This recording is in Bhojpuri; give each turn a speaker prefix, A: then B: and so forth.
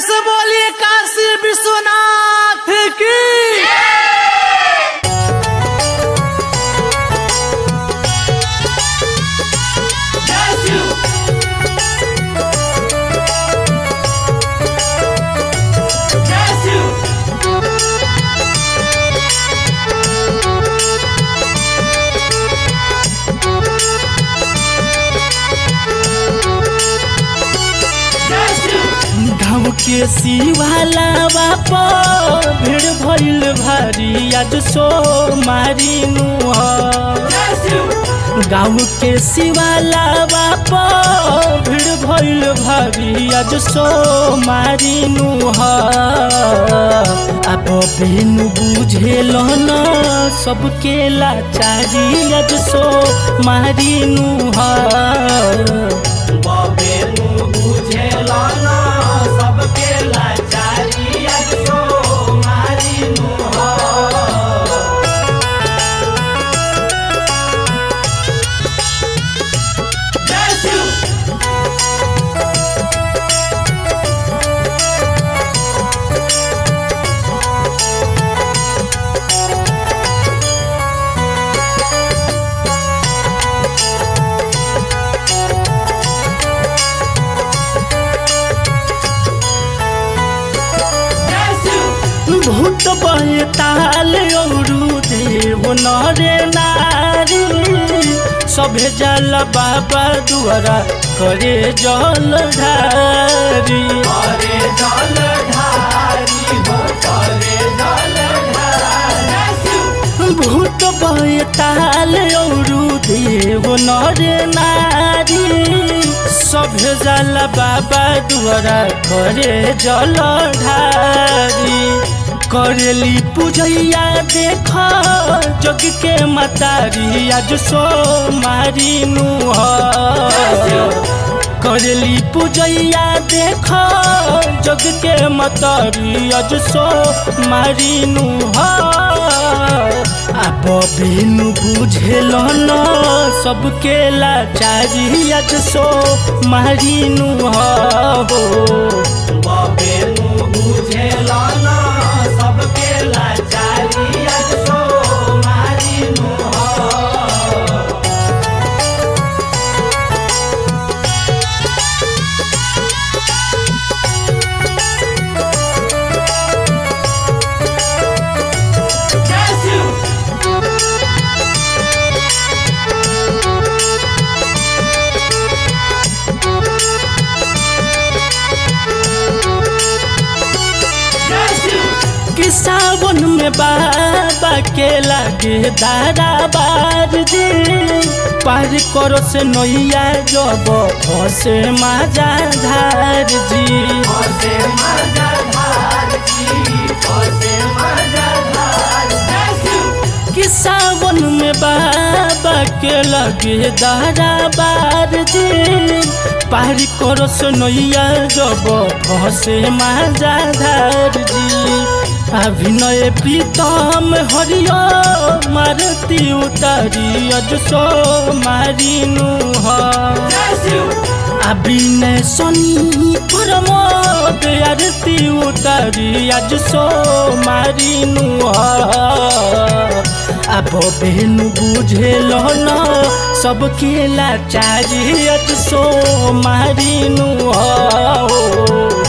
A: से बोलिए काशी विश्वनाथ की
B: गाँव के शिवालावा पर भीड़ भइल भारी आज सो मारी गाँव के शिवालावा पर भीड़ भइल भारी आज सो मारी अब बेनु बुझेल न सबके लाचारी आज सो मारी
A: बेनु बुझेल न सबके लाचारी आज सो मारी
B: भूत ताल औरू देव नरे नारी सभे जल बाबा दुआरा करे जल ढारी
A: करे जल ढारी हो करे जल ढारी
B: भूत ताल औरू देव नरे नारी सभे जल बाबा दुआरा करे जल ढारी करेली पूजैया देख जग के मतारी आज सो मारी करेली पूजैया देख जग के मतारी आज सो मारी अब बिनु बुझेल न सबके लाचारी आज सो मारी हो
A: बेनु बुझेल न सबके लाचारी आज सो मारी
B: कि सावन में बाबा के लागे दादा बार जी पार करो से नैया जब फसे माजा धार जी
A: फसे मजा धार जी फसे मजा धार
B: कि सावन में बाबा के लगे दादा बार जी पार करो से नैया जब फसे माजा धार जी अभिनय प्रीतम हरियो मारती उतारी अज सो मारिनु अभिनय सनी प्रमोद आरती उतारी आज सो मारिनु अब बेनु बुझेल न सबके लाचारी आज सो मारिनु